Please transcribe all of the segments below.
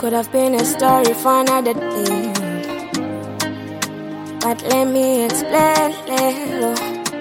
could have been a story for another day. But let me explain, little.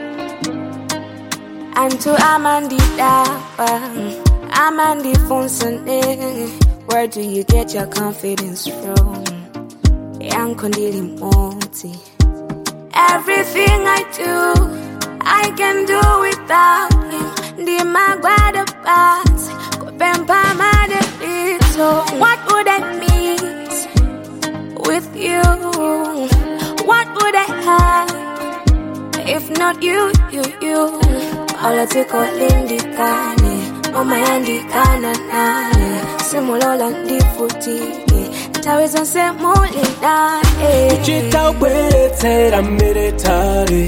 And to Amandi Dapa, Amandi Fonsane, where do you get your confidence from? Young Kondili Moti. Everything I do, I can do without him. Ndi magwada pasi, kupempa madebito. What would I miss with you? What would I have if not you, you, you? Olatiko lindikane, mama yandikana nane. Simulola ndifutike, ntaweza semulindane. kuchita ubweretsera mbere tare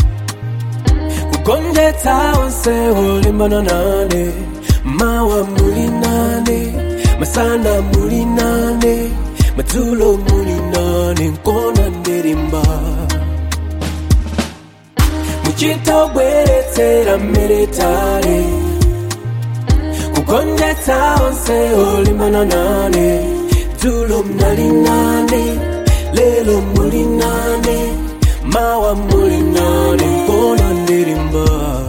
kugonjetsa onse olimbana nane mawa muli nane masana muli nane madzulo muli nane nkona ndirimba muchita ubweretsera mbere tare kugonjetsa onse olimbana nane dzulo mnali nane lelo muli nane mawa muli nane nkona ndirimba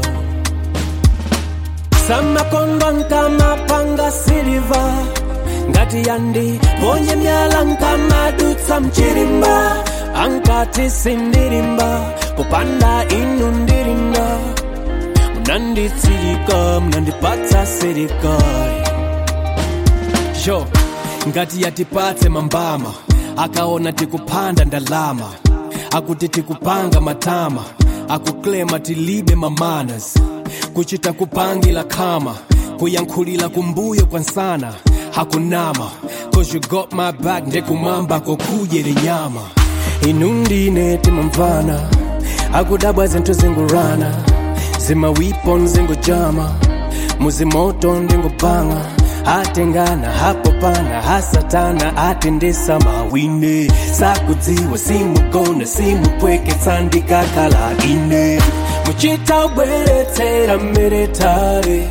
samakondo nkamapanga siliva ngati yandi ponye myala nkamadutsa mchilimba ankati sindilimba popanda inu ndilinda munanditsilika munandipatsa serikali jo ngati yatipatse mambama akaona tikupanda ndalama akuti tikupanga matama akuklema tilibe mamanas kuchita kupangila khama kuyankhulila kumbuyo kwansana hakunama cause you got my back ndekumwamba kokujele nyama inu ndine timamvana akudabwa zinthu zingurana zimawipo nzingujama muzimoto ndingupanga atengana hapo pana hasatana atendesa mawine sakudziwa simugona simupweketsa ndikakhala ine muchita ubweretsera mbere tare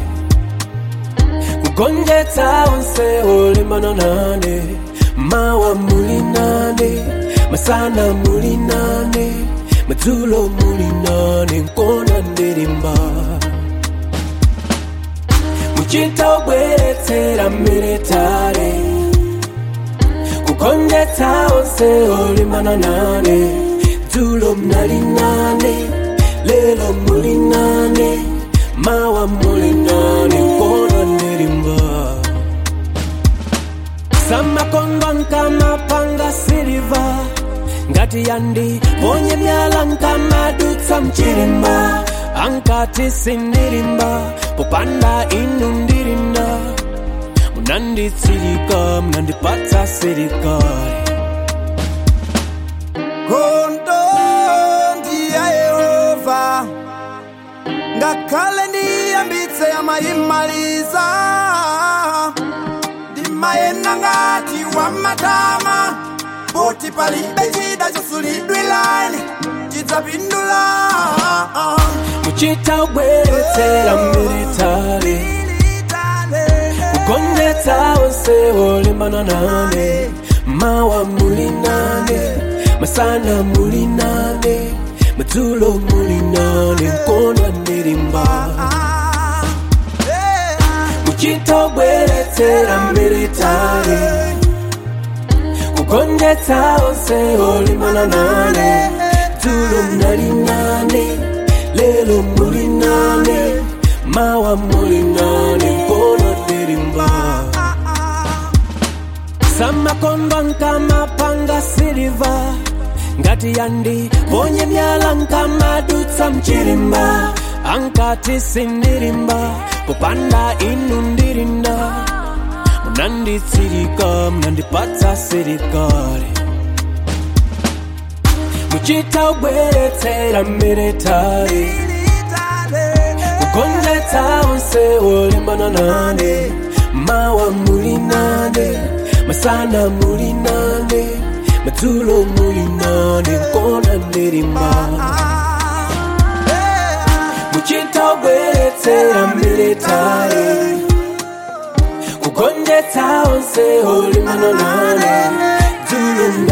kugonjetsa onse olimbana nane mawa muli nane masana muli nane madzulo muli nane nkona ndirimba muchita ubweretsera mbere tare kugonjetsa onse olimbana nane dzulo mnali nane lelo muli nane mawa muli nane nkona ndirimba samakondo nkamapanga siliva ngati yandi ponye myala nkamadutsa mchilimba ankati sindilimba popanda inu ndilinda munanditsilika munandipatsa serikali Kondo ndiye Yehova ngakhale ndiyambitse amayimaliza ndimayenda ngati wamatama poti palibe chida chosulidwilani chidzapindula muchita ubweretsera militare kugonjetsa onse olimbana nane mawa muli nane masana muli nane madzulo muli nane nkona ndirimba muchita ubweretsera militare kugonjetsa onse olimbana nane dzulo mnali nane lelo muli nane mawa muli nane nkona ndirimba samakondo nkamapanga siliva ngati yandi ponye myala nkamadutsa mchilimba ankati sindilimba popanda inu ndilinda munanditsilika munandipatsa serikali muchita ubweretsera militari kugonjetsa onse olimbana nane mawa muli nane masana muli nane madzulo muli nane nkona ndirimba muchita ubweretsera militari kugonjetsa onse olimbana nane dzulo